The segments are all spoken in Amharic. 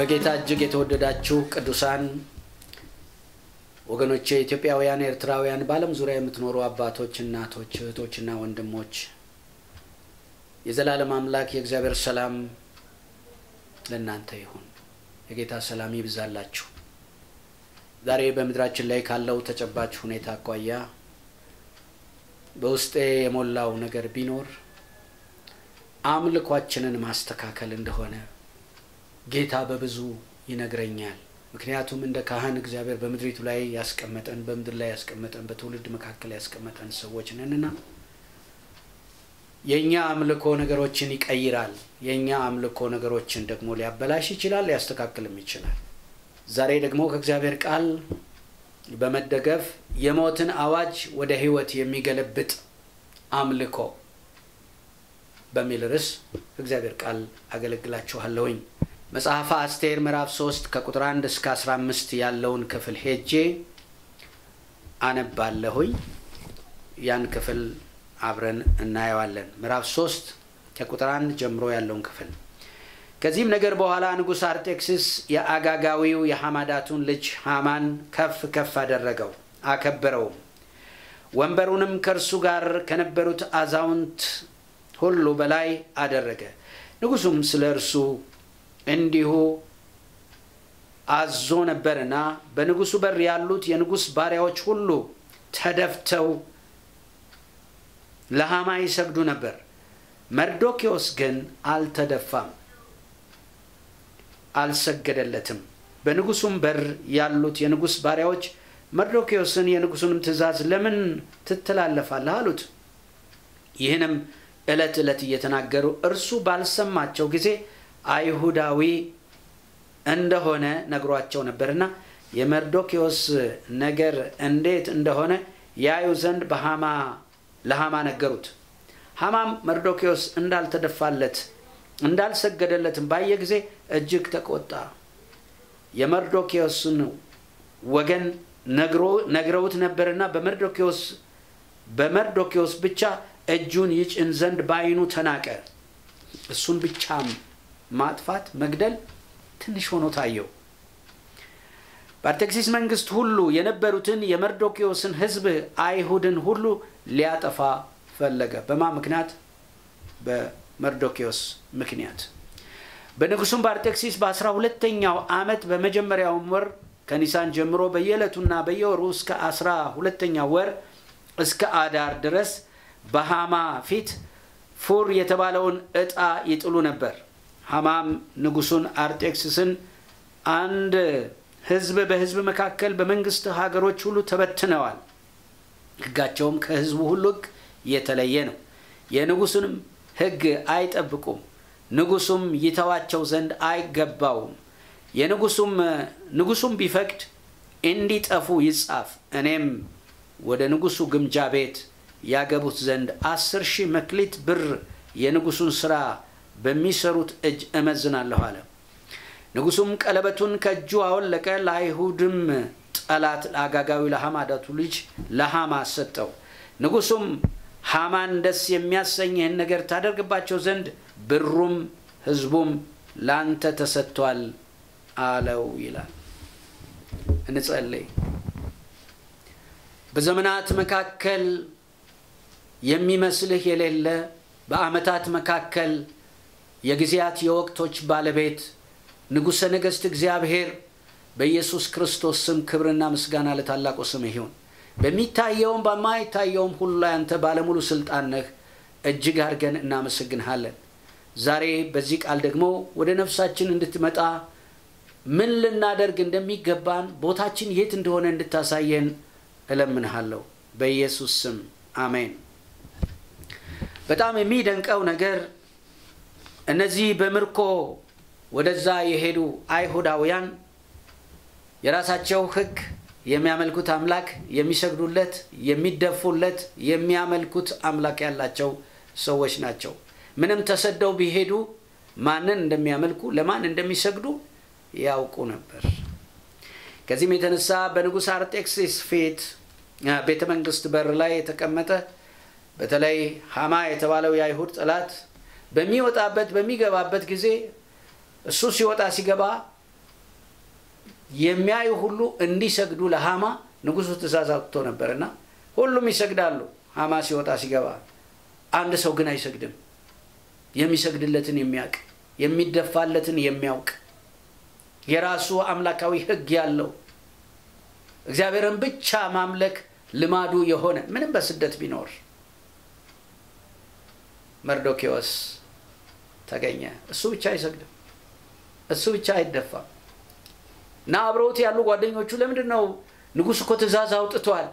በጌታ እጅግ የተወደዳችሁ ቅዱሳን ወገኖቼ ኢትዮጵያውያን፣ ኤርትራውያን፣ በዓለም ዙሪያ የምትኖሩ አባቶች፣ እናቶች፣ እህቶችና ወንድሞች የዘላለም አምላክ የእግዚአብሔር ሰላም ለእናንተ ይሁን። የጌታ ሰላም ይብዛላችሁ። ዛሬ በምድራችን ላይ ካለው ተጨባጭ ሁኔታ አኳያ በውስጤ የሞላው ነገር ቢኖር አምልኳችንን ማስተካከል እንደሆነ ጌታ በብዙ ይነግረኛል። ምክንያቱም እንደ ካህን እግዚአብሔር በምድሪቱ ላይ ያስቀመጠን በምድር ላይ ያስቀመጠን በትውልድ መካከል ያስቀመጠን ሰዎች ነንና የእኛ አምልኮ ነገሮችን ይቀይራል። የእኛ አምልኮ ነገሮችን ደግሞ ሊያበላሽ ይችላል፣ ሊያስተካክልም ይችላል። ዛሬ ደግሞ ከእግዚአብሔር ቃል በመደገፍ የሞትን አዋጅ ወደ ሕይወት የሚገለብጥ አምልኮ በሚል ርዕስ እግዚአብሔር ቃል አገለግላችኋለሁኝ። መጽሐፈ አስቴር ምዕራፍ 3 ከቁጥር 1 እስከ 15 ያለውን ክፍል ሄጄ አነባለሁኝ። ያን ክፍል አብረን እናየዋለን። ምዕራፍ 3 ከቁጥር 1 ጀምሮ ያለውን ክፍል። ከዚህም ነገር በኋላ ንጉሥ አርጤክስስ የአጋጋዊው የሐማዳቱን ልጅ ሃማን ከፍ ከፍ አደረገው፣ አከበረውም። ወንበሩንም ከእርሱ ጋር ከነበሩት አዛውንት ሁሉ በላይ አደረገ። ንጉሡም ስለ እርሱ እንዲሁ አዞ ነበርና በንጉሡ በር ያሉት የንጉሥ ባሪያዎች ሁሉ ተደፍተው ለሃማ ይሰግዱ ነበር። መርዶኪዎስ ግን አልተደፋም፣ አልሰገደለትም። በንጉሡም በር ያሉት የንጉሥ ባሪያዎች መርዶኪዎስን የንጉሡንም ትእዛዝ ለምን ትተላለፋለህ አሉት። ይህንም ዕለት ዕለት እየተናገሩ እርሱ ባልሰማቸው ጊዜ አይሁዳዊ እንደሆነ ነግሯቸው ነበርና የመርዶኪዎስ ነገር እንዴት እንደሆነ ያዩ ዘንድ በሃማ ለሃማ ነገሩት። ሃማም መርዶኪዎስ እንዳልተደፋለት እንዳልሰገደለትም ባየ ጊዜ እጅግ ተቆጣ። የመርዶኪዎስን ወገን ነግረውት ነበርና በመርዶኪዎስ በመርዶኪዎስ ብቻ እጁን ይጭን ዘንድ በዓይኑ ተናቀ። እሱን ብቻም ማጥፋት መግደል ትንሽ ሆኖ ታየው። በአርጤክሲስ መንግስት ሁሉ የነበሩትን የመርዶኪዎስን ሕዝብ አይሁድን ሁሉ ሊያጠፋ ፈለገ። በማ ምክንያት? በመርዶኪዎስ ምክንያት። በንጉሱም በአርጤክሲስ በአስራ ሁለተኛው ዓመት በመጀመሪያውም ወር ከኒሳን ጀምሮ በየዕለቱና በየወሩ እስከ አስራ ሁለተኛ ወር እስከ አዳር ድረስ በሃማ ፊት ፉር የተባለውን ዕጣ ይጥሉ ነበር። ሃማም ንጉሱን አርጤክስስን አንድ ህዝብ በህዝብ መካከል በመንግስት ሀገሮች ሁሉ ተበትነዋል፣ ህጋቸውም ከህዝቡ ሁሉ ህግ የተለየ ነው፣ የንጉሱንም ህግ አይጠብቁም፣ ንጉሱም ይተዋቸው ዘንድ አይገባውም። የንጉሱም ንጉሱም ቢፈቅድ እንዲጠፉ ይጻፍ፣ እኔም ወደ ንጉሱ ግምጃ ቤት ያገቡት ዘንድ አስር ሺህ መክሊት ብር የንጉሱን ስራ በሚሰሩት እጅ እመዝናለሁ አለ። ንጉሱም ቀለበቱን ከእጁ አወለቀ፣ ለአይሁድም ጠላት ለአጋጋዊ ለሐማዳቱ ልጅ ለሃማ ሰጠው። ንጉሱም ሃማን ደስ የሚያሰኝህን ነገር ታደርግባቸው ዘንድ ብሩም ህዝቡም ላንተ ተሰጥቷል አለው ይላል። እንጸልይ። በዘመናት መካከል የሚመስልህ የሌለ በዓመታት መካከል የጊዜያት የወቅቶች ባለቤት ንጉሠ ነገሥት እግዚአብሔር በኢየሱስ ክርስቶስ ስም ክብርና ምስጋና ለታላቁ ስም ይሁን። በሚታየውም በማይታየውም ሁሉ ላይ አንተ ባለሙሉ ስልጣን ነህ። እጅግ አድርገን እናመሰግንሃለን። ዛሬ በዚህ ቃል ደግሞ ወደ ነፍሳችን እንድትመጣ ምን ልናደርግ እንደሚገባን ቦታችን የት እንደሆነ እንድታሳየን እለምንሃለሁ በኢየሱስ ስም አሜን። በጣም የሚደንቀው ነገር እነዚህ በምርኮ ወደዛ የሄዱ አይሁዳውያን የራሳቸው ሕግ የሚያመልኩት አምላክ የሚሰግዱለት፣ የሚደፉለት፣ የሚያመልኩት አምላክ ያላቸው ሰዎች ናቸው። ምንም ተሰደው ቢሄዱ ማንን እንደሚያመልኩ ለማን እንደሚሰግዱ ያውቁ ነበር። ከዚህም የተነሳ በንጉሥ አርጤክስስ ፊት ቤተ መንግስት በር ላይ የተቀመጠ በተለይ ሃማ የተባለው የአይሁድ ጠላት በሚወጣበት በሚገባበት ጊዜ እሱ ሲወጣ ሲገባ የሚያዩ ሁሉ እንዲሰግዱ ለሃማ ንጉሱ ትእዛዝ አውጥቶ ነበርና ሁሉም ይሰግዳሉ። ሃማ ሲወጣ ሲገባ፣ አንድ ሰው ግን አይሰግድም። የሚሰግድለትን የሚያውቅ የሚደፋለትን የሚያውቅ የራሱ አምላካዊ ሕግ ያለው እግዚአብሔርን ብቻ ማምለክ ልማዱ የሆነ ምንም በስደት ቢኖር መርዶኪዎስ ተገኘ። እሱ ብቻ አይሰግድም፣ እሱ ብቻ አይደፋም። እና አብረውት ያሉ ጓደኞቹ ለምንድን ነው ንጉሥ እኮ ትእዛዝ አውጥቷል፣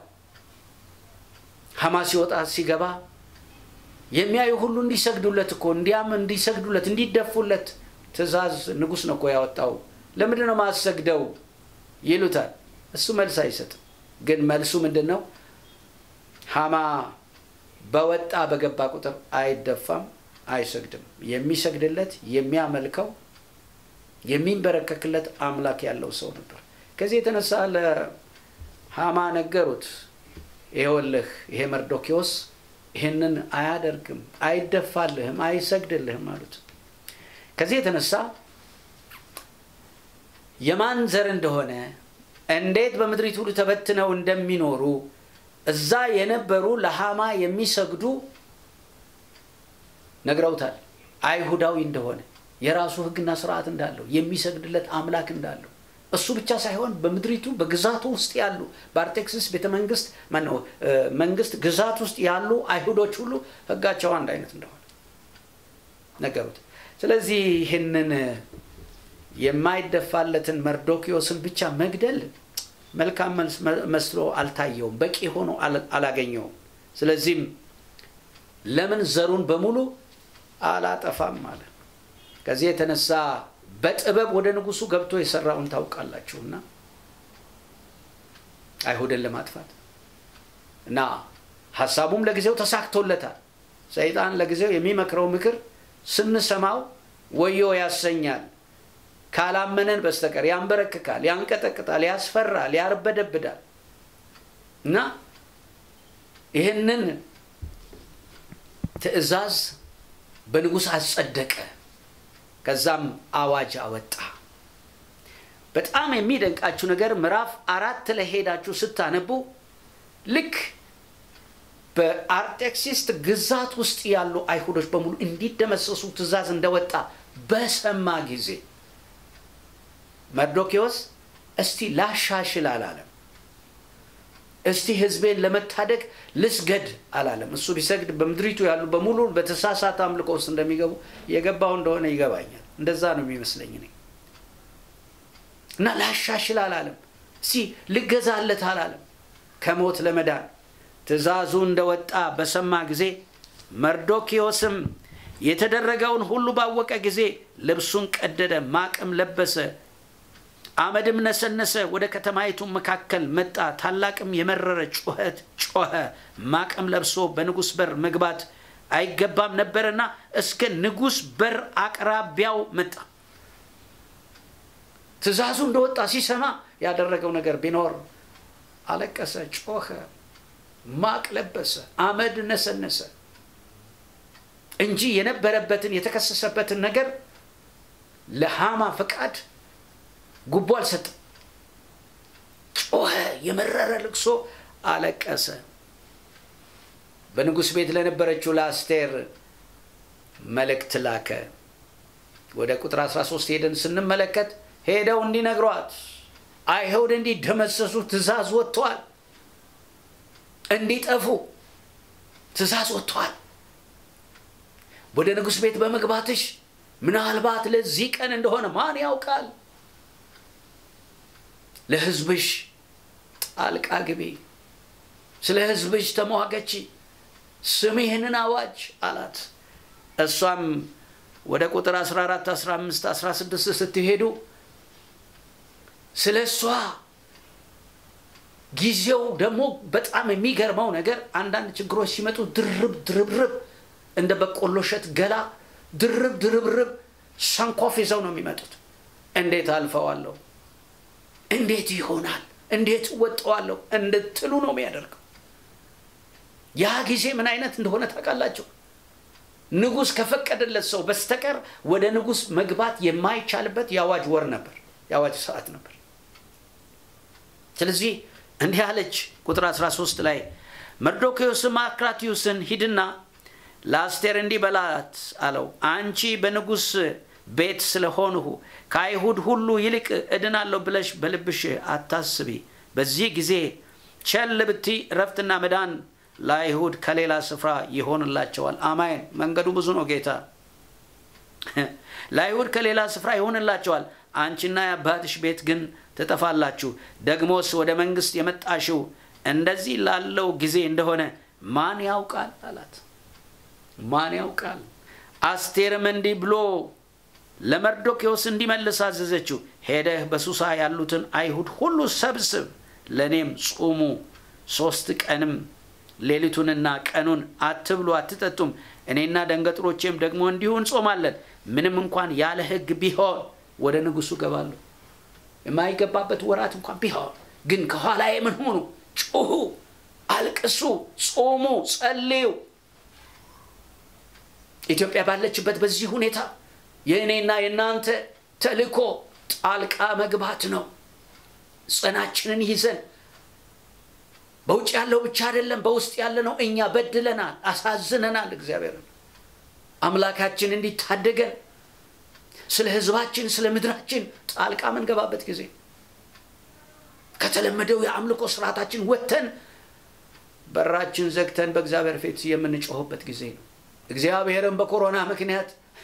ሐማ ሲወጣ ሲገባ የሚያዩ ሁሉ እንዲሰግዱለት እኮ እንዲያም እንዲሰግዱለት እንዲደፉለት ትእዛዝ ንጉሥ ነው እኮ ያወጣው፣ ለምንድን ነው ማሰግደው ይሉታል። እሱ መልስ አይሰጥም። ግን መልሱ ምንድን ነው? ሐማ በወጣ በገባ ቁጥር አይደፋም፣ አይሰግድም። የሚሰግድለት የሚያመልከው የሚንበረከክለት አምላክ ያለው ሰው ነበር። ከዚህ የተነሳ ለሐማ ነገሩት፣ ይኸውልህ ይሄ መርዶኪዎስ ይህንን አያደርግም፣ አይደፋልህም፣ አይሰግድልህም አሉት። ከዚህ የተነሳ የማን ዘር እንደሆነ እንዴት በምድሪቱ ሁሉ ተበትነው እንደሚኖሩ እዛ የነበሩ ለሐማ የሚሰግዱ ነግረውታል። አይሁዳዊ እንደሆነ የራሱ ሕግና ስርዓት እንዳለው የሚሰግድለት አምላክ እንዳለው እሱ ብቻ ሳይሆን በምድሪቱ በግዛቱ ውስጥ ያሉ በአርጤክስስ ቤተ መንግስት ማነው መንግስት ግዛት ውስጥ ያሉ አይሁዶች ሁሉ ሕጋቸው አንድ አይነት እንደሆነ ነገሩት። ስለዚህ ይህንን የማይደፋለትን መርዶኪዎስን ብቻ መግደል መልካም መስሎ አልታየውም፣ በቂ ሆኖ አላገኘውም። ስለዚህም ለምን ዘሩን በሙሉ አላጠፋም አለ። ከዚህ የተነሳ በጥበብ ወደ ንጉሱ ገብቶ የሰራውን ታውቃላችሁና አይሁድን ለማጥፋት እና ሀሳቡም ለጊዜው ተሳክቶለታል። ሰይጣን ለጊዜው የሚመክረው ምክር ስንሰማው ወዮ ያሰኛል። ካላመነን በስተቀር ያንበረክካል፣ ያንቀጠቅጣል፣ ያስፈራል፣ ያርበደብዳል እና ይህንን ትእዛዝ በንጉሥ አጸደቀ። ከዛም አዋጅ አወጣ። በጣም የሚደንቃችሁ ነገር ምዕራፍ አራት ላይ ሄዳችሁ ስታነቡ ልክ በአርጤክሲስ ግዛት ውስጥ ያሉ አይሁዶች በሙሉ እንዲደመሰሱ ትእዛዝ እንደወጣ በሰማ ጊዜ መርዶኪዎስ እስቲ ላሻሽል አላለም። እስቲ ሕዝቤን ለመታደግ ልስገድ አላለም። እሱ ቢሰግድ በምድሪቱ ያሉ በሙሉ በተሳሳተ አምልኮ ውስጥ እንደሚገቡ የገባው እንደሆነ ይገባኛል። እንደዛ ነው የሚመስለኝ እኔ እና ላሻሽል አላለም። እስቲ ልገዛለት አላለም። ከሞት ለመዳን ትእዛዙ እንደወጣ በሰማ ጊዜ መርዶኪዎስም የተደረገውን ሁሉ ባወቀ ጊዜ ልብሱን ቀደደ፣ ማቅም ለበሰ፣ አመድም ነሰነሰ። ወደ ከተማይቱ መካከል መጣ፣ ታላቅም የመረረ ጩኸት ጮኸ። ማቅም ለብሶ በንጉሥ በር መግባት አይገባም ነበርና እስከ ንጉሥ በር አቅራቢያው መጣ። ትእዛዙ እንደወጣ ሲሰማ ያደረገው ነገር ቢኖር አለቀሰ፣ ጮኸ፣ ማቅ ለበሰ፣ አመድ ነሰነሰ እንጂ የነበረበትን የተከሰሰበትን ነገር ለሃማ ፈቃድ ጉቦ አልሰጠም። ጮኸ፣ የመረረ ልቅሶ አለቀሰ። በንጉሥ ቤት ለነበረችው ለአስቴር መልእክት ላከ። ወደ ቁጥር 13 ሄደን ስንመለከት ሄደው እንዲነግሯት አይሁድ እንዲደመሰሱ ትእዛዝ ወጥቷል፣ እንዲጠፉ ትእዛዝ ወጥቷል። ወደ ንጉሥ ቤት በመግባትሽ ምናልባት ለዚህ ቀን እንደሆነ ማን ያውቃል? ለሕዝብሽ ጣልቃ ግቢ፣ ስለ ሕዝብሽ ተሟገቺ፣ ስም ይህንን አዋጅ አላት። እሷም ወደ ቁጥር 14፣ 15፣ 16 ስትሄዱ ስለ እሷ ጊዜው ደግሞ በጣም የሚገርመው ነገር አንዳንድ ችግሮች ሲመጡ ድርብ ድርብርብ እንደ በቆሎ እሸት ገላ ድርብ ድርብርብ ሰንኮፍ ይዘው ነው የሚመጡት። እንዴት አልፈዋለሁ፣ እንዴት ይሆናል፣ እንዴት እወጠዋለሁ እንድትሉ ነው የሚያደርገው። ያ ጊዜ ምን አይነት እንደሆነ ታውቃላችሁ? ንጉሥ ከፈቀደለት ሰው በስተቀር ወደ ንጉሥ መግባት የማይቻልበት የአዋጅ ወር ነበር፣ የአዋጅ ሰዓት ነበር። ስለዚህ እንዲህ አለች። ቁጥር 13 ላይ መርዶክዮስም አክራትዮስን ሂድና ለአስቴር እንዲህ በላት አለው፣ አንቺ በንጉሥ ቤት ስለሆንሁ ከአይሁድ ሁሉ ይልቅ እድናለሁ ብለሽ በልብሽ አታስቢ። በዚህ ጊዜ ቸል ብቲ እረፍትና መዳን ለአይሁድ ከሌላ ስፍራ ይሆንላቸዋል። አማይን መንገዱ ብዙ ነው ጌታ ለአይሁድ ከሌላ ስፍራ ይሆንላቸዋል። አንቺና የአባትሽ ቤት ግን ትጠፋላችሁ። ደግሞስ ወደ መንግስት የመጣሽው እንደዚህ ላለው ጊዜ እንደሆነ ማን ያውቃል አላት። ማን ያውቃል? አስቴርም እንዲህ ብሎ ለመርዶክዮስ እንዲመልስ አዘዘችው። ሄደህ በሱሳ ያሉትን አይሁድ ሁሉ ሰብስብ፣ ለእኔም ጹሙ። ሶስት ቀንም ሌሊቱንና ቀኑን አትብሉ አትጠጡም። እኔና ደንገጥሮቼም ደግሞ እንዲሁ እንጾማለን። ምንም እንኳን ያለ ሕግ ቢሆን ወደ ንጉሱ ገባለሁ። የማይገባበት ወራት እንኳን ቢሆን ግን ከኋላ የምን ሆኑ? ጩሁ፣ አልቅሱ፣ ጾሙ፣ ጸልዩ። ኢትዮጵያ ባለችበት በዚህ ሁኔታ የእኔና የእናንተ ተልእኮ ጣልቃ መግባት ነው። ጽናችንን ይዘን በውጭ ያለው ብቻ አይደለም፣ በውስጥ ያለ ነው። እኛ በድለናል፣ አሳዝነናል። እግዚአብሔርን አምላካችን እንዲታደገን ስለ ህዝባችን ስለ ምድራችን ጣልቃ መንገባበት ጊዜ ከተለመደው የአምልኮ ስርዓታችን ወጥተን በራችን ዘግተን በእግዚአብሔር ፊት የምንጮህበት ጊዜ ነው። እግዚአብሔርን በኮሮና ምክንያት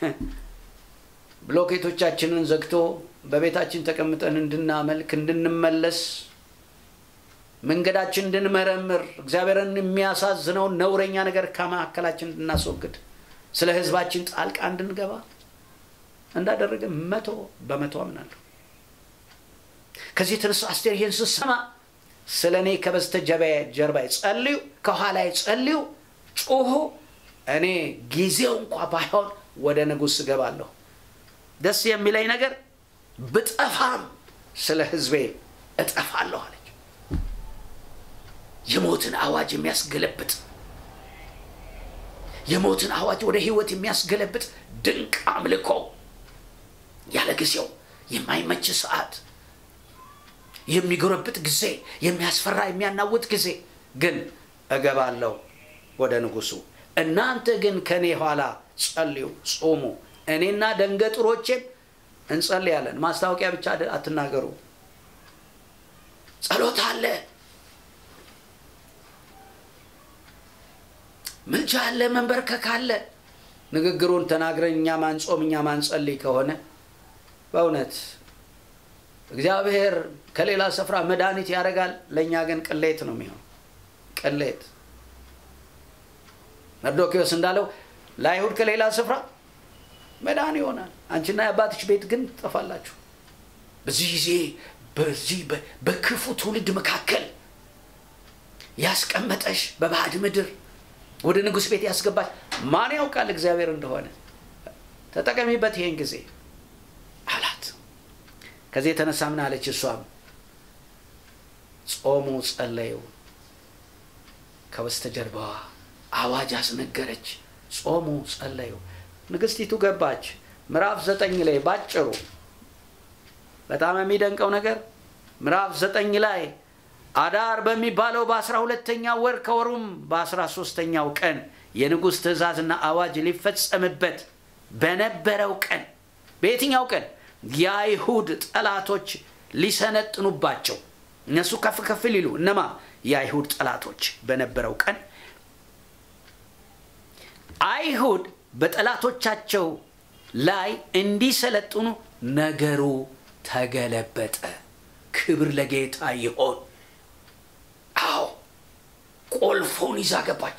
ብሎኬቶቻችንን ዘግቶ በቤታችን ተቀምጠን እንድናመልክ እንድንመለስ መንገዳችን እንድንመረምር እግዚአብሔርን የሚያሳዝነውን ነውረኛ ነገር ከመካከላችን እንድናስወግድ ስለ ህዝባችን ጣልቃ እንድንገባ እንዳደረገ መቶ በመቶ አምናለሁ። ከዚህ የተነሳ አስቴር ይህን ስትሰማ ስለ እኔ ከበስተጀርባ ጸልዩ፣ ከኋላ ጸልዩ፣ ጩሁ፣ እኔ ጊዜው እንኳ ባይሆን ወደ ንጉሥ እገባለሁ። ደስ የሚለኝ ነገር ብጠፋም ስለ ህዝቤ እጠፋለሁ አለች። የሞትን አዋጅ የሚያስገለብጥ የሞትን አዋጅ ወደ ህይወት የሚያስገለብጥ ድንቅ አምልኮ ያለ ጊዜው የማይመች ሰዓት የሚጎረብጥ ጊዜ የሚያስፈራ የሚያናውጥ ጊዜ ግን እገባለሁ ወደ ንጉሱ። እናንተ ግን ከእኔ ኋላ ጸልዩ፣ ጾሙ፣ እኔና ደንገጥሮቼም እንጸልያለን። ማስታወቂያ ብቻ አትናገሩ። ጸሎት አለ፣ ምልጃ አለ፣ መንበርከክ አለ። ንግግሩን ተናግረን እኛ ማንጾም እኛ ማንጸልይ ከሆነ በእውነት እግዚአብሔር ከሌላ ስፍራ መድኃኒት ያደርጋል። ለእኛ ግን ቅሌት ነው የሚሆን ቅሌት። መርዶኪዎስ እንዳለው ለአይሁድ ከሌላ ስፍራ መዳን ይሆናል፣ አንቺና የአባትሽ ቤት ግን ትጠፋላችሁ። በዚህ ጊዜ በዚህ በክፉ ትውልድ መካከል ያስቀመጠሽ በባዕድ ምድር ወደ ንጉሥ ቤት ያስገባሽ ማን ያውቃል እግዚአብሔር እንደሆነ ተጠቀሚበት ይሄን ጊዜ አላት። ከዚህ የተነሳ ምን አለች? እሷም ጾሙ፣ ጸለዩ። ከበስተጀርባዋ አዋጅ አስነገረች። ጾሙ፣ ጸለዩ። ንግስቲቱ ገባች። ምዕራፍ ዘጠኝ ላይ ባጭሩ በጣም የሚደንቀው ነገር ምዕራፍ ዘጠኝ ላይ አዳር በሚባለው በአስራ ሁለተኛው ወር ከወሩም በአስራ ሶስተኛው ቀን የንጉሥ ትእዛዝና አዋጅ ሊፈጸምበት በነበረው ቀን በየትኛው ቀን የአይሁድ ጠላቶች ሊሰነጥኑባቸው እነሱ ከፍ ከፍ ሊሉ እነማ የአይሁድ ጠላቶች በነበረው ቀን አይሁድ በጠላቶቻቸው ላይ እንዲሰለጥኑ ነገሩ ተገለበጠ። ክብር ለጌታ ይሆን። አዎ ቁልፉን ይዛ ገባች።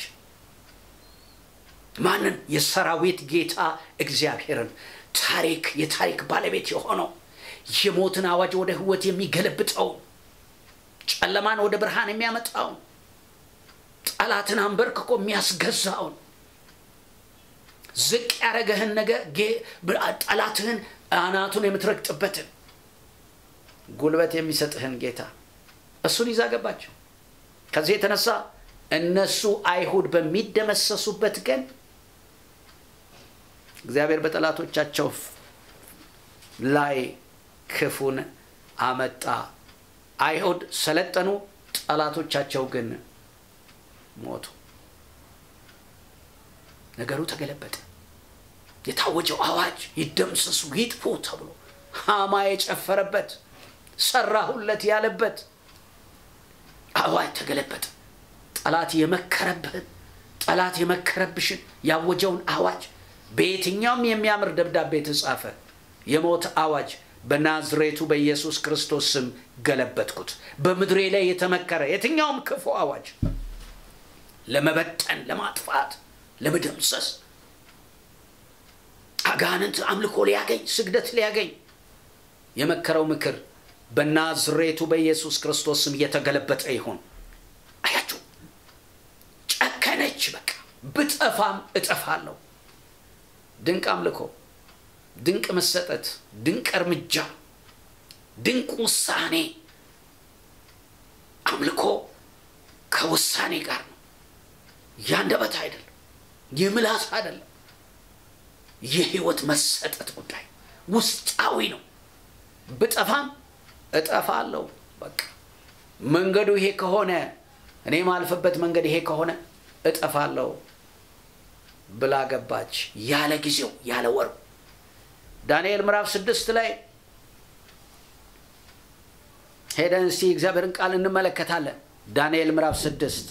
ማንን? የሰራዊት ጌታ እግዚአብሔርን ታሪክ የታሪክ ባለቤት የሆነው የሞትን አዋጅ ወደ ሕይወት የሚገለብጠው ጨለማን ወደ ብርሃን የሚያመጣውን ጠላትን አንበርክኮ የሚያስገዛውን ዝቅ ያደረገህን ነገር ጠላትህን አናቱን የምትረግጥበትን ጉልበት የሚሰጥህን ጌታ እሱን ይዛ ገባቸው። ከዚህ የተነሳ እነሱ አይሁድ በሚደመሰሱበት ቀን እግዚአብሔር በጠላቶቻቸው ላይ ክፉን አመጣ። አይሁድ ሰለጠኑ፣ ጠላቶቻቸው ግን ሞቱ። ነገሩ ተገለበጠ። የታወጀው አዋጅ ይደምሰሱ፣ ይጥፉ ተብሎ ሃማ የጨፈረበት ሰራሁለት ያለበት አዋጅ ተገለበጠ። ጠላት የመከረብህን ጠላት የመከረብሽን ያወጀውን አዋጅ በየትኛውም የሚያምር ደብዳቤ የተጻፈ የሞት አዋጅ በናዝሬቱ በኢየሱስ ክርስቶስ ስም ገለበጥኩት። በምድሬ ላይ የተመከረ የትኛውም ክፉ አዋጅ ለመበጠን፣ ለማጥፋት፣ ለመደምሰስ አጋንንት አምልኮ ሊያገኝ ስግደት ሊያገኝ የመከረው ምክር በናዝሬቱ በኢየሱስ ክርስቶስ ስም እየተገለበጠ ይሁን። አያችሁ፣ ጨከነች። በቃ ብጠፋም እጠፋለሁ። ድንቅ አምልኮ፣ ድንቅ መሰጠት፣ ድንቅ እርምጃ፣ ድንቅ ውሳኔ። አምልኮ ከውሳኔ ጋር ነው። ያንደበት አይደለም፣ የምላስ አይደለም፣ የህይወት መሰጠት ጉዳይ ውስጣዊ ነው። ብጠፋም እጠፋለሁ። በቃ መንገዱ ይሄ ከሆነ እኔ ማልፍበት መንገድ ይሄ ከሆነ እጠፋለሁ ብላ ገባች። ያለ ጊዜው ያለ ወሩ ዳንኤል ምዕራፍ ስድስት ላይ ሄደን እስቲ እግዚአብሔርን ቃል እንመለከታለን። ዳንኤል ምዕራፍ ስድስት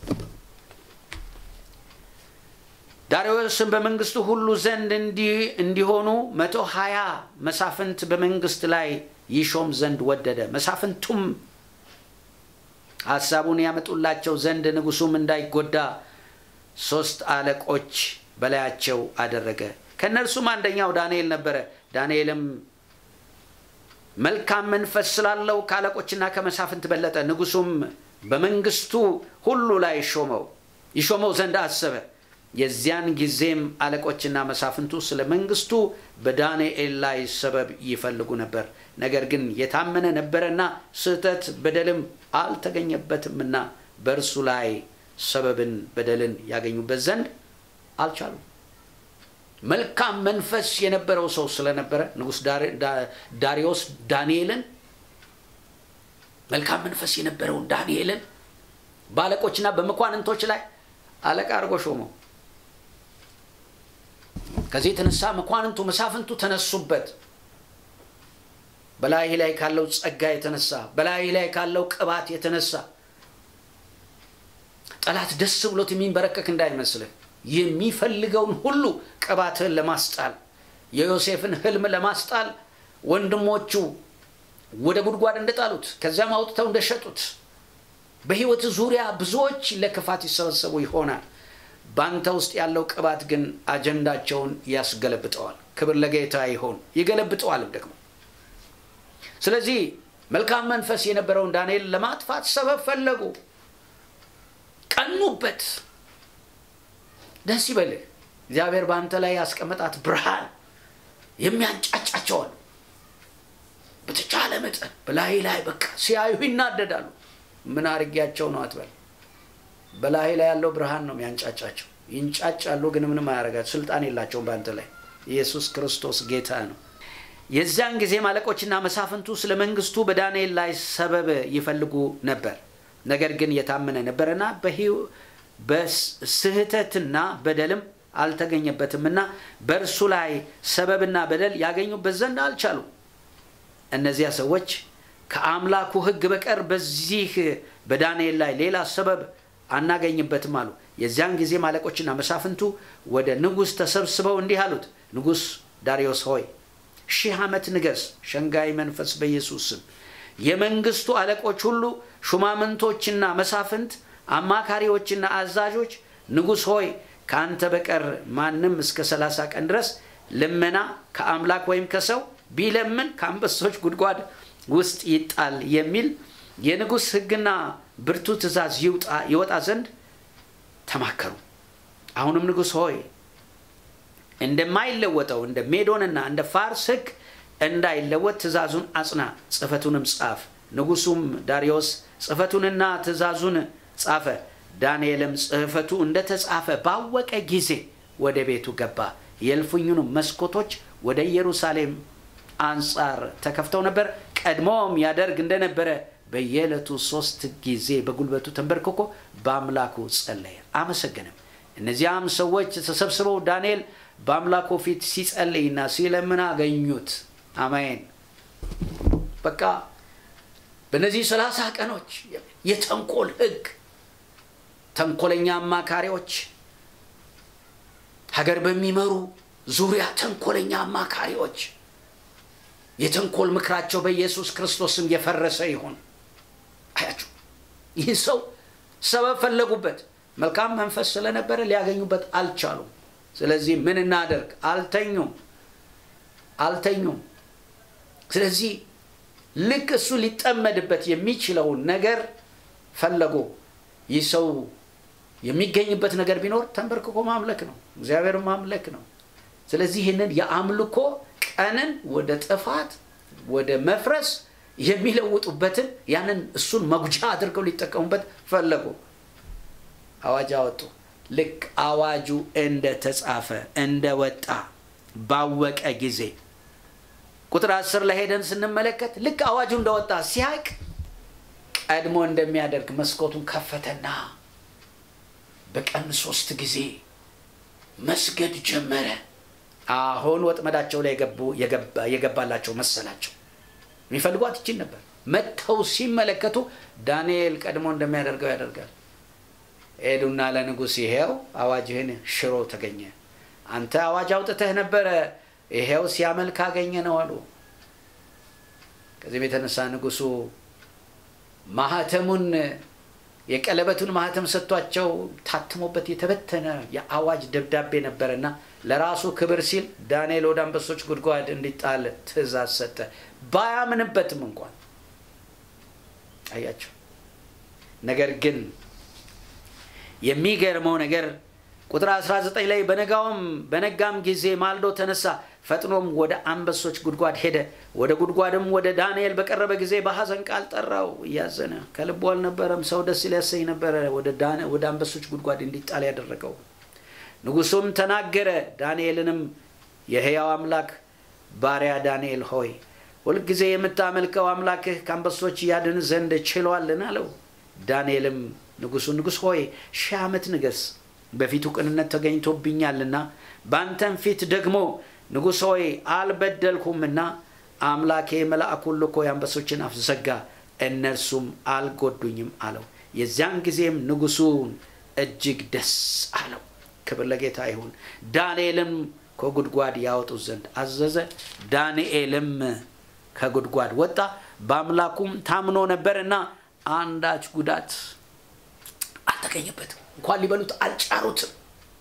ዳርዮስን በመንግስቱ ሁሉ ዘንድ እንዲሆኑ መቶ ሀያ መሳፍንት በመንግስት ላይ ይሾም ዘንድ ወደደ። መሳፍንቱም ሀሳቡን ያመጡላቸው ዘንድ ንጉሱም እንዳይጎዳ ሶስት አለቆች በላያቸው አደረገ። ከእነርሱም አንደኛው ዳንኤል ነበረ። ዳንኤልም መልካም መንፈስ ስላለው ከአለቆችና ከመሳፍንት በለጠ። ንጉሱም በመንግስቱ ሁሉ ላይ ሾመው ይሾመው ዘንድ አሰበ። የዚያን ጊዜም አለቆችና መሳፍንቱ ስለ መንግስቱ በዳንኤል ላይ ሰበብ ይፈልጉ ነበር። ነገር ግን የታመነ ነበረና ስህተት በደልም አልተገኘበትምና በእርሱ ላይ ሰበብን በደልን ያገኙበት ዘንድ አልቻሉም። መልካም መንፈስ የነበረው ሰው ስለነበረ ንጉሥ ዳሪዮስ ዳንኤልን መልካም መንፈስ የነበረውን ዳንኤልን በአለቆችና በመኳንንቶች ላይ አለቃ አድርጎ ሾመው። ከዚህ የተነሳ መኳንንቱ መሳፍንቱ ተነሱበት። በላይ ላይ ካለው ጸጋ የተነሳ በላይ ላይ ካለው ቅባት የተነሳ ጠላት ደስ ብሎት የሚንበረከክ እንዳይመስልህ የሚፈልገውን ሁሉ ቅባትህን ለማስጣል የዮሴፍን ህልም ለማስጣል ወንድሞቹ ወደ ጉድጓድ እንደጣሉት ከዚያም አውጥተው እንደሸጡት በህይወት ዙሪያ ብዙዎች ለክፋት ይሰበሰቡ ይሆናል። በአንተ ውስጥ ያለው ቅባት ግን አጀንዳቸውን ያስገለብጠዋል። ክብር ለጌታ ይሆን። ይገለብጠዋልም ደግሞ። ስለዚህ መልካም መንፈስ የነበረውን ዳንኤል ለማጥፋት ሰበብ ፈለጉ፣ ቀኑበት። ደስ ይበልህ። እግዚአብሔር በአንተ ላይ ያስቀመጣት ብርሃን የሚያንጫጫቸዋል። በተቻለ መጠን በላይ ላይ በቃ ሲያዩ ይናደዳሉ። ምን አድርጊያቸው ነው አትበል። በላይ ላይ ያለው ብርሃን ነው የሚያንጫጫቸው። ይንጫጫሉ፣ ግን ምንም አያደርጋቸው። ስልጣን የላቸውም በአንተ ላይ። ኢየሱስ ክርስቶስ ጌታ ነው። የዚያን ጊዜም አለቆችና መሳፍንቱ ስለ መንግስቱ በዳንኤል ላይ ሰበብ ይፈልጉ ነበር። ነገር ግን የታመነ ነበረና በስህተትና በደልም አልተገኘበትምና በእርሱ ላይ ሰበብና በደል ያገኙበት ዘንድ አልቻሉም። እነዚያ ሰዎች ከአምላኩ ሕግ በቀር በዚህ በዳንኤል ላይ ሌላ ሰበብ አናገኝበትም አሉ። የዚያን ጊዜም አለቆችና መሳፍንቱ ወደ ንጉሥ ተሰብስበው እንዲህ አሉት፣ ንጉሥ ዳርዮስ ሆይ ሺህ ዓመት ንገስ። ሸንጋይ መንፈስ በኢየሱስ ስም የመንግስቱ አለቆች ሁሉ ሹማምንቶችና መሳፍንት፣ አማካሪዎችና አዛዦች ንጉሥ ሆይ ከአንተ በቀር ማንም እስከ ሰላሳ ቀን ድረስ ልመና ከአምላክ ወይም ከሰው ቢለምን ከአንበሶች ጉድጓድ ውስጥ ይጣል የሚል የንጉሥ ሕግና ብርቱ ትእዛዝ ይወጣ ዘንድ ተማከሩ። አሁንም ንጉሥ ሆይ እንደማይለወጠው እንደ ሜዶንና እንደ ፋርስ ሕግ እንዳይለወጥ ትእዛዙን አጽና፣ ጽሕፈቱንም ጻፍ። ንጉሡም ዳርዮስ ጽሕፈቱንና ትእዛዙን ጻፈ። ዳንኤልም ጽሕፈቱ እንደተጻፈ ባወቀ ጊዜ ወደ ቤቱ ገባ። የእልፍኙንም መስኮቶች ወደ ኢየሩሳሌም አንጻር ተከፍተው ነበር። ቀድሞም ያደርግ እንደነበረ በየዕለቱ ሶስት ጊዜ በጉልበቱ ተንበርክኮ በአምላኩ ጸለየ፣ አመሰገንም። እነዚያም ሰዎች ተሰብስበው ዳንኤል በአምላኩ ፊት ሲጸልይና ሲለምን አገኙት። አሜን። በቃ በእነዚህ ሰላሳ ቀኖች የተንኮል ህግ፣ ተንኮለኛ አማካሪዎች፣ ሀገር በሚመሩ ዙሪያ ተንኮለኛ አማካሪዎች የተንኮል ምክራቸው በኢየሱስ ክርስቶስም የፈረሰ ይሁን። አያችሁ፣ ይህ ሰው ሰበብ ፈለጉበት። መልካም መንፈስ ስለነበረ ሊያገኙበት አልቻሉም። ስለዚህ ምን እናደርግ? አልተኙም አልተኙም። ስለዚህ ልክ እሱ ሊጠመድበት የሚችለውን ነገር ፈለጉ። ይህ ሰው የሚገኝበት ነገር ቢኖር ተንበርክኮ ማምለክ ነው፣ እግዚአብሔር ማምለክ ነው። ስለዚህ ይህንን የአምልኮ ቀንን ወደ ጥፋት ወደ መፍረስ የሚለውጡበትን ያንን እሱን መጉጃ አድርገው ሊጠቀሙበት ፈለጉ። አዋጅ አወጡ። ልክ አዋጁ እንደተጻፈ እንደወጣ ባወቀ ጊዜ ቁጥር አስር ላይ ሄደን ስንመለከት ልክ አዋጁ እንደወጣ ሲያቅ ቀድሞ እንደሚያደርግ መስኮቱን ከፈተና በቀን ሶስት ጊዜ መስገድ ጀመረ። አሁን ወጥመዳቸው ላይ የገባላቸው መሰላቸው። የሚፈልጓት ይችን ነበር። መጥተው ሲመለከቱ ዳንኤል ቀድሞ እንደሚያደርገው ያደርጋል። ሄዱና ለንጉሥ ይሄው አዋጅህን ሽሮ ተገኘ። አንተ አዋጅ አውጥተህ ነበረ፣ ይሄው ሲያመልክ አገኘ ነው አሉ። ከዚህም የተነሳ ንጉሱ ማህተሙን የቀለበቱን ማህተም ሰጥቷቸው ታትሞበት የተበተነ የአዋጅ ደብዳቤ ነበረና ለራሱ ክብር ሲል ዳንኤል ወደ አንበሶች ጉድጓድ እንዲጣል ትእዛዝ ሰጠ። ባያምንበትም እንኳን አያቸው። ነገር ግን የሚገርመው ነገር ቁጥር 19 ላይ በነጋውም በነጋም ጊዜ ማልዶ ተነሳ፣ ፈጥኖም ወደ አንበሶች ጉድጓድ ሄደ። ወደ ጉድጓድም ወደ ዳንኤል በቀረበ ጊዜ በሐዘን ቃል ጠራው። እያዘነ ከልቡ አልነበረም። ሰው ደስ ሊያሰኝ ነበረ ወደ አንበሶች ጉድጓድ እንዲጣል ያደረገው። ንጉሱም ተናገረ፣ ዳንኤልንም የሕያው አምላክ ባሪያ ዳንኤል ሆይ ሁልጊዜ የምታመልከው አምላክህ ከአንበሶች ያድን ዘንድ ችሏልን? አለው። ዳንኤልም ንጉሱ ንጉሥ ሆይ ሺህ ዓመት ንገስ፣ በፊቱ ቅንነት ተገኝቶብኛልና በአንተም ፊት ደግሞ ንጉሥ ሆይ አልበደልኩምና አምላኬ መልአኩን ልኮ የአንበሶችን አፍ ዘጋ፣ እነርሱም አልጎዱኝም አለው። የዚያን ጊዜም ንጉሱን እጅግ ደስ አለው። ክብር ለጌታ ይሁን። ዳንኤልም ከጉድጓድ ያወጡት ዘንድ አዘዘ። ዳንኤልም ከጉድጓድ ወጣ፣ በአምላኩም ታምኖ ነበርና አንዳች ጉዳት አልተገኘበትም። እንኳን ሊበሉት አልጫሩትም።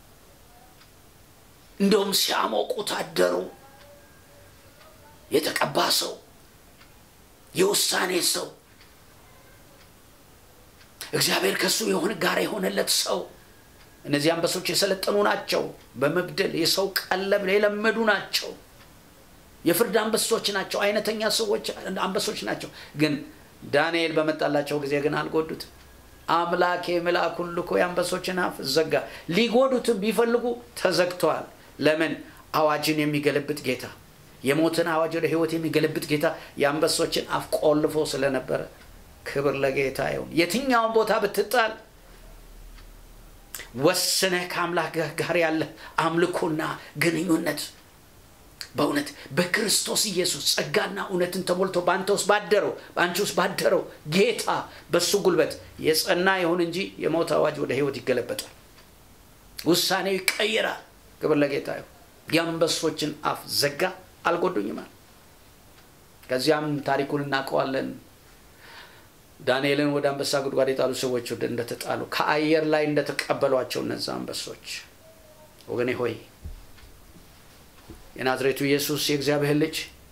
እንደውም ሲያሞቁት አደሩ። የተቀባ ሰው፣ የውሳኔ ሰው፣ እግዚአብሔር ከሱ የሆነ ጋር የሆነለት ሰው። እነዚህ አንበሶች የሰለጠኑ ናቸው። በመግደል የሰው ቀለብ የለመዱ ናቸው። የፍርድ አንበሶች ናቸው። አይነተኛ ሰዎች አንበሶች ናቸው። ግን ዳንኤል በመጣላቸው ጊዜ ግን አልጎዱትም። አምላኬ መልአኩን ልኮ የአንበሶችን አፍ ዘጋ። ሊጎዱትም ቢፈልጉ ተዘግተዋል። ለምን? አዋጅን የሚገለብጥ ጌታ፣ የሞትን አዋጅ ወደ ሕይወት የሚገለብጥ ጌታ የአንበሶችን አፍ ቆልፎ ስለነበረ፣ ክብር ለጌታ ይሁን። የትኛውን ቦታ ብትጣል ወስነህ ከአምላክ ጋር ያለ አምልኮና ግንኙነት በእውነት በክርስቶስ ኢየሱስ ጸጋና እውነትን ተሞልቶ በአንተ ውስጥ ባደረው በአንቺ ውስጥ ባደረው ጌታ በሱ ጉልበት የጸና ይሁን እንጂ የሞት አዋጅ ወደ ህይወት ይገለበጣል። ውሳኔው ይቀይራል። ክብር ለጌታ ይሁን። የአንበሶችን አፍ ዘጋ፣ አልጎዱኝማል። ከዚያም ታሪኩን እናውቀዋለን። ዳንኤልን ወደ አንበሳ ጉድጓድ የጣሉ ሰዎች ወደ እንደተጣሉ ከአየር ላይ እንደተቀበሏቸው እነዛ አንበሶች ወገኔ ሆይ የናዝሬቱ ኢየሱስ የእግዚአብሔር ልጅ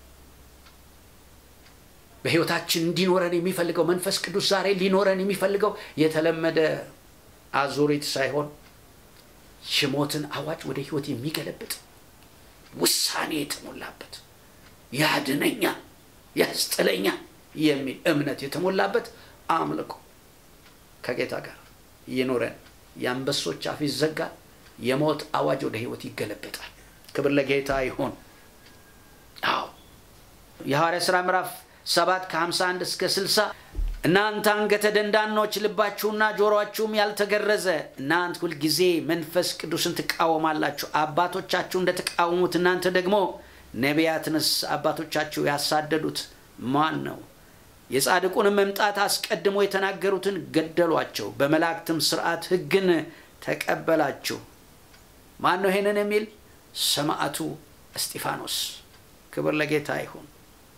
በሕይወታችን እንዲኖረን የሚፈልገው መንፈስ ቅዱስ ዛሬ ሊኖረን የሚፈልገው የተለመደ አዙሪት ሳይሆን የሞትን አዋጅ ወደ ሕይወት የሚገለብጥ ውሳኔ የተሞላበት ያድነኛል፣ ያስጥለኛል የሚል እምነት የተሞላበት አምልኮ ከጌታ ጋር ይኖረን። የአንበሶች አፍ ይዘጋል። የሞት አዋጅ ወደ ሕይወት ይገለበጣል። ክብር ለጌታ ይሁን። አዎ የሐዋርያ ሥራ ምዕራፍ ሰባት ከ51 እስከ 60 እናንተ አንገተ ደንዳኖች ልባችሁና ጆሮአችሁም ያልተገረዘ እናንተ ሁልጊዜ መንፈስ ቅዱስን ትቃወማላችሁ። አባቶቻችሁ እንደተቃወሙት እናንተ ደግሞ ነቢያትንስ አባቶቻችሁ ያሳደዱት ማን ነው? የጻድቁንም መምጣት አስቀድሞ የተናገሩትን ገደሏቸው። በመላእክትም ስርዓት ሕግን ተቀበላችሁ። ማን ነው ይሄንን የሚል? ሰማዕቱ እስጢፋኖስ። ክብር ለጌታ ይሁን።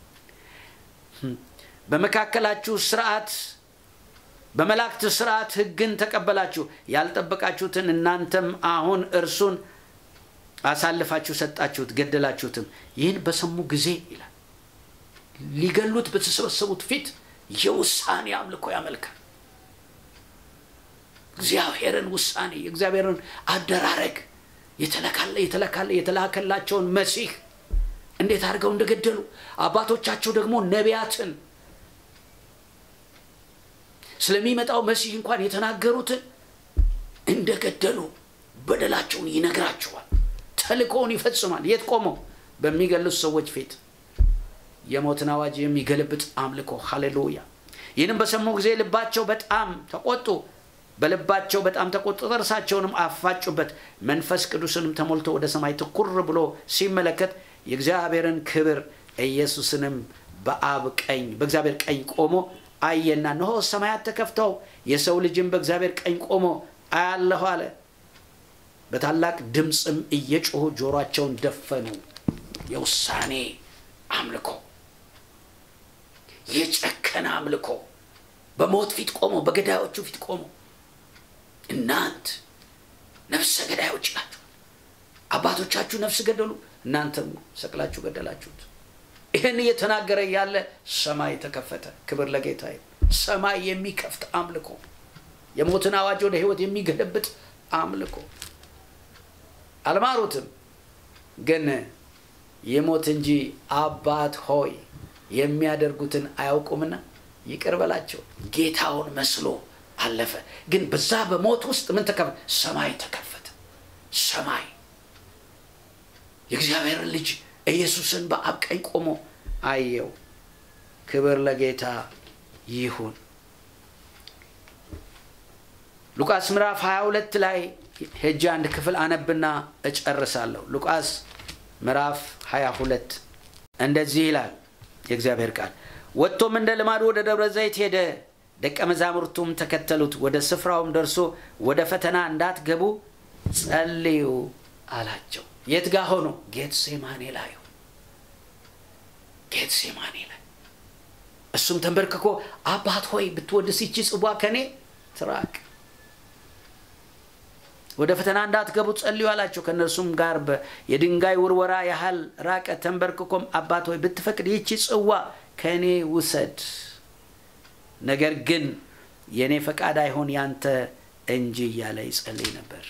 በመካከላችሁ ስርዓት በመላእክት ስርዓት ሕግን ተቀበላችሁ። ያልጠበቃችሁትን እናንተም አሁን እርሱን አሳልፋችሁ ሰጣችሁት፣ ገደላችሁትም። ይህን በሰሙ ጊዜ ይላል ሊገሉት በተሰበሰቡት ፊት የውሳኔ አምልኮ ያመልካል። እግዚአብሔርን ውሳኔ የእግዚአብሔርን አደራረግ የተለካለ የተለካለ የተላከላቸውን መሲህ እንዴት አድርገው እንደገደሉ አባቶቻቸው ደግሞ ነቢያትን ስለሚመጣው መሲህ እንኳን የተናገሩትን እንደገደሉ በደላቸውን ይነግራቸዋል። ተልእኮውን ይፈጽማል። የት ቆመው? በሚገሉት ሰዎች ፊት የሞትን አዋጅ የሚገለብጥ አምልኮ። ሃሌሉያ! ይህንም በሰሙ ጊዜ ልባቸው በጣም ተቆጡ። በልባቸው በጣም ተቆጡ፣ ጥርሳቸውንም አፋጩበት። መንፈስ ቅዱስንም ተሞልቶ ወደ ሰማይ ትኩር ብሎ ሲመለከት የእግዚአብሔርን ክብር ኢየሱስንም በአብ ቀኝ በእግዚአብሔር ቀኝ ቆሞ አየና፣ እነሆ ሰማያት ተከፍተው የሰው ልጅም በእግዚአብሔር ቀኝ ቆሞ አያለሁ አለ። በታላቅ ድምፅም እየጮሁ ጆሯቸውን ደፈኑ። የውሳኔ አምልኮ፣ የጨከነ አምልኮ፣ በሞት ፊት ቆሞ በገዳዮቹ ፊት ቆሞ እናንት ነፍሰ ገዳዮች ናችሁ፣ አባቶቻችሁ ነፍስ ገደሉ፣ እናንተም ሰቅላችሁ ገደላችሁት። ይህን እየተናገረ ያለ ሰማይ ተከፈተ። ክብር ለጌታ ይሁን። ሰማይ የሚከፍት አምልኮ፣ የሞትን አዋጅ ወደ ሕይወት የሚገለብጥ አምልኮ። አልማሩትም፣ ግን የሞት እንጂ አባት ሆይ የሚያደርጉትን አያውቁምና ይቅር በላቸው። ጌታውን መስሎ አለፈ። ግን በዛ በሞት ውስጥ ምን ተከፈተ? ሰማይ ተከፈተ። ሰማይ የእግዚአብሔርን ልጅ ኢየሱስን በአብ ቀኝ ቆሞ አየው። ክብር ለጌታ ይሁን። ሉቃስ ምዕራፍ 22 ላይ ሄጄ አንድ ክፍል አነብና እጨርሳለሁ። ሉቃስ ምዕራፍ 22 እንደዚህ ይላል የእግዚአብሔር ቃል። ወጥቶም እንደ ልማዱ ወደ ደብረ ዘይት ሄደ። ደቀ መዛሙርቱም ተከተሉት። ወደ ስፍራውም ደርሶ ወደ ፈተና እንዳትገቡ ጸልዩ አላቸው። የት ጋ ሆኖ? ጌትሴማኔ ላይ ጌትሴማኔ ላይ እሱም ተንበርክኮ አባት ሆይ ብትወድስ ይቺ ጽዋ ከኔ ትራቅ፣ ወደ ፈተና እንዳትገቡ ጸልዩ አላቸው። ከእነርሱም ጋር የድንጋይ ውርወራ ያህል ራቀ። ተንበርክኮም አባት ሆይ ብትፈቅድ ይቺ ጽዋ ከእኔ ውሰድ፣ ነገር ግን የእኔ ፈቃድ አይሆን ያንተ እንጂ እያለ ይጸልይ ነበር።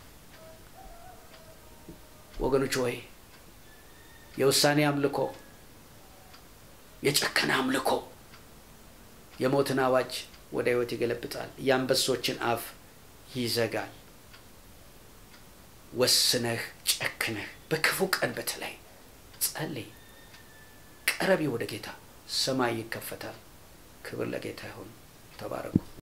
ወገኖች ሆይ የውሳኔ አምልኮ፣ የጨከነ አምልኮ የሞትን አዋጅ ወደ ሕይወት ይገለብጣል። የአንበሶችን አፍ ይዘጋል። ወስነህ ጨክነህ በክፉ ቀን በተለይ ጸልይ፣ ቀረቢ ወደ ጌታ፣ ሰማይ ይከፈታል። ክብር ለጌታ ይሁን። ተባረኩ።